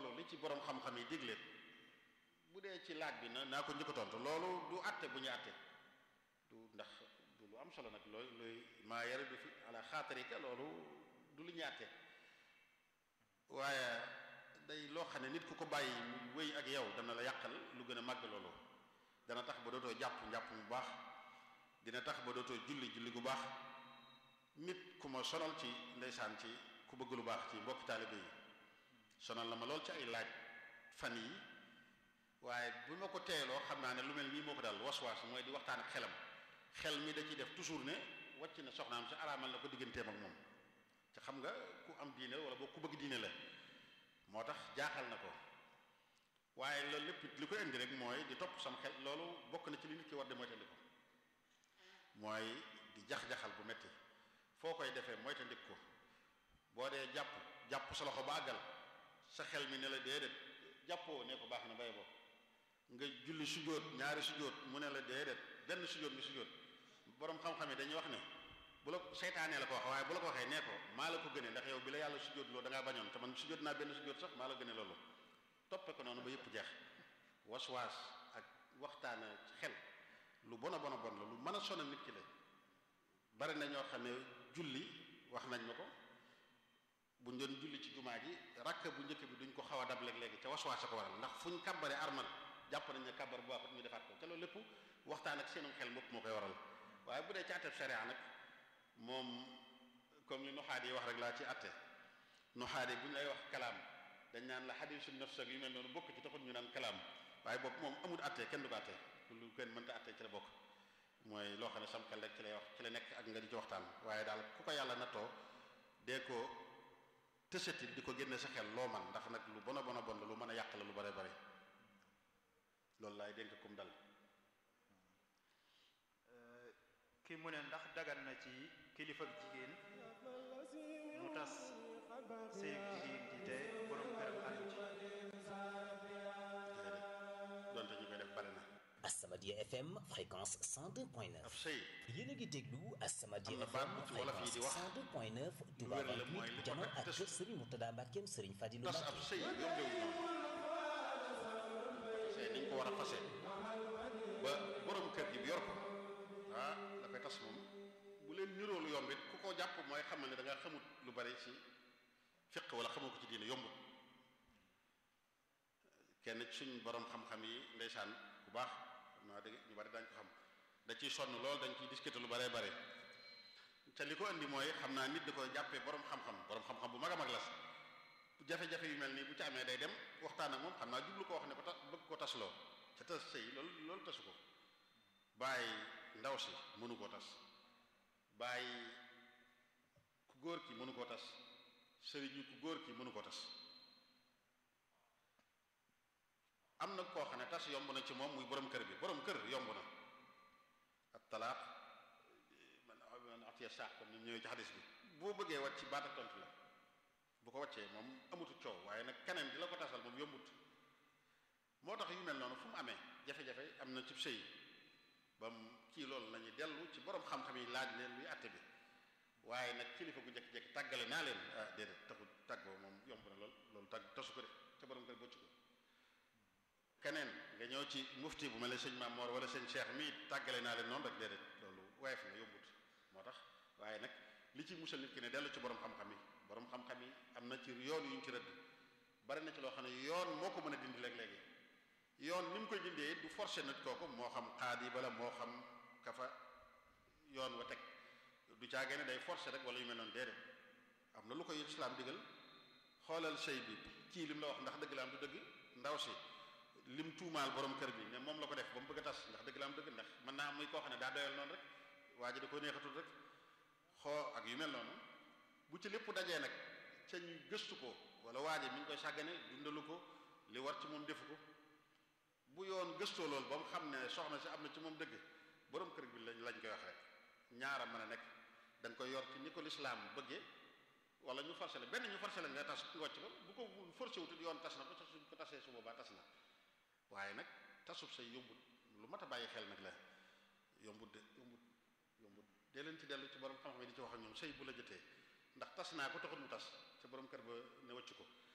loolu li ci borom xam-xam yi digle bu dee ci laaj bi na naa ko njëkk a tontu loolu du àtte bu ñu àtte du ndax du lu am solo nag looy looy maa yara du fi ala xaatarika loolu du lu ñu àtte waaye day loo xam ne nit ku ko bàyyi mu wéy ak yow dana la yàqal lu gën a màgg loolu dana tax ba dootoo jàpp njàpp mu baax dina tax ba dootoo julli julli gu baax nit ku ma sonal ci ndeysaan ci ku bëgg lu baax ci mbokki taalibe yi sonal na ma lool ci ay laaj fan yi waaye bu ma ko teeloo xam naa ne lu mel nii moo ko daal was-was mooy di waxtaan ak xelam xel mi da ciy def toujours ne wàcc na soxnaam si araamal na ko digganteem ak moom te xam nga ku am diine wala boo ku bëgg diine la moo tax jaaxal na ko waaye loolu lépp li ko indi rek mooy di topp sam xel loolu bokk na ci li nit ki war di moytandiku ko mooy di jax-jaxal bu metti foo koy defee moytandiku ko boo dee jàpp jàpp sa loxo ba àggal sa xel mi ne la déedéet jàppoo ne ko baax na bay bo nga julli sujjóot ñaari sujjóot mu ne la déedéet benn sujjóot nga sujjóot boroom xam-xam yi dañuy wax ne bu la seytaanee la ko wax waaye bu la ko waxee nee ko maa la ko gënee ndax yow bi la yàlla sujjóot loo da ngaa bañoon te man sujjóot naa benn sujjóot sax maa la gënee loolu toppe ko noonu ba yëpp jeex waswaas ak waxtaana ci xel lu bon a bon a bon la lu mën a sonal nit ki la bari na ñoo xam ne julli wax nañ ma ko buñ doon julli ci jumaa ji rakk bu njëkk bi duñ ko xaw a dab léeg-léegi ca waswaas a ko waral ndax fuñ kàbbare armal jàpp nañ ne kàbbar bu baaxut ñu defaat ko te loolu lépp waxtaan ak seenum xel mopp moo koy waral waaye bu dee ci àtteb sharia nag moom comme li nuxaat yi wax rek laa ci àtte nuxaat yi bu ñu lay wax kalaam dañ naan la xadiisu nafs ak yu mel noonu bokk ci taxul ñu naan kalaam waaye boobu moom amul àtte kenn du ko àtte lu kenn mënta àtte ci la bokk mooy loo xam ne sam xel rek ci lay wax ci la nekk ak nga di ci waxtaan waaye daal ku ko yàlla nattoo dee ko tësati di ko génne sa xel loo man ndax nag lu bon a bon a bon la lu mën a yàq la lu bare bare loolu laay dénk kum dal ki mu ne ndax dagan na ci kilifa ak jigéen mu tas sëy jigéen ji te borom këram àndu ci donte ñu koy def bare na As-Samadiyya FM fréquence 102.9 ab sëy yéen a ngi déglu As-Samadiyya am na baat FM bu ci wolof yi di fréquence wax 102.9 Touba wér la mooy li 28 ko jano takk ak tës- Serigne Mourtada Mbackeem Serigne Fadilou tas ab Mbacke sëy yombewul noonu sëy niñ ko war a fase ba borom kër gi bi yor ko ah la koy tas moom bu leen niroolu yomb it ku ko jàpp mooy xam ne da nga xamut lu bari ci fiq wala xamoo ko ci diine yombut kenn ci suñ borom xam-xam yi ndeysaan bu baax xam naa dégg ñu bari dañ ko xam da ciy sonn lool dañ ciy discuter lu baree bare te li ko indi mooy xam naa nit da koy jàppee borom xam-xam borom xam-xam bu mag a mag la jafe-jafe yu mel nii bu ci amee day dem waxtaan ak moom xam naa jublu ko wax ne ko ta bëgg ko tasloo ca tas sëy loolu loolu tasu ko bàyyi ndaw si mënu koo tas bàyyi ku góor ki mënu koo tas sëriñu ku góor ki mënu koo tas am na koo xam ne tas yomb na ci moom muy borom kër bi borom kër yomb na ak talaaq man man atiya saax comme ni mu ñëwee ci xadis bi boo bëggee wàcc ci baat ak tontu la bu ko wàccee moom amutu coow waaye nag keneen di la ko tasal moom yombut moo tax yu mel noonu fu mu amee jafe-jafe am na ci sëy ba mu kii loolu lañuy dellu ci borom xam-xam yi laaj leen luy àtte bi waaye nag kilifa gu jekki-jekki tàggale naa leen ah déedéet taxul tàggoo moom yomb na lool loolu tàgg tasu ko de te borom kër bocc ko keneen nga ñëw ci mufti bu mel ne sëñ Maam Moor wala sëñ Cheikh mii tàggale naa leen noonu rek déedéet loolu woyof na yombut moo tax waaye nag li ci musal nit ki ne dellu ci borom xam-xam yi borom xam-xam yi am na ci yoon yu ñu ci rëdd bari na ci loo xam ne yoon moo ko mën a dindi léeg-léegi yoon ni mu koy dindee du forcer nit kooku moo xam xaadi bala moo xam kafa yoon wa teg du caagee ne day forcer rek wala yu mel noonu déedéet am na lu koy islaam digal xoolal sëy bi kii lim la wax ndax dëgg la am du dëgg ndaw si lim tuumaal borom kër bi ne moom la ko def ba mu bëgg a tas ndax dëgg la am dëgg ndax mën naa muy koo xam ne daa doyal noonu rek waa ji da ko neexatul rek xoo ak yu mel noonu bu ci lépp dajee nag ca ñu gëstu ko wala waa ji mi ngi koy sàggane dundalu ko li war ci moom defu ko bu yoon gëstoo loolu ba mu xam ne soxna si am na ci moom dëgg borom kër bi lañ lañ koy wax rek ñaara mën a nekk da nga koy yor ci ni ko lislaam bëggee wala ñu forcé la benn ñu forcé la nga tas nga wàcc ko bu ko forcé wutut yoon tas na ko te suñ ko tasee su boobaa tas na waaye nag tasub say yombut lu mat a bàyyi xel nag la yombut de yombut yombut dee leen ci dellu ci borom xam-xam yi di ci wax ak ñoom sëy bu la jotee ndax tas naa ko taxut mu tas te borom kër ba ne wàcc ko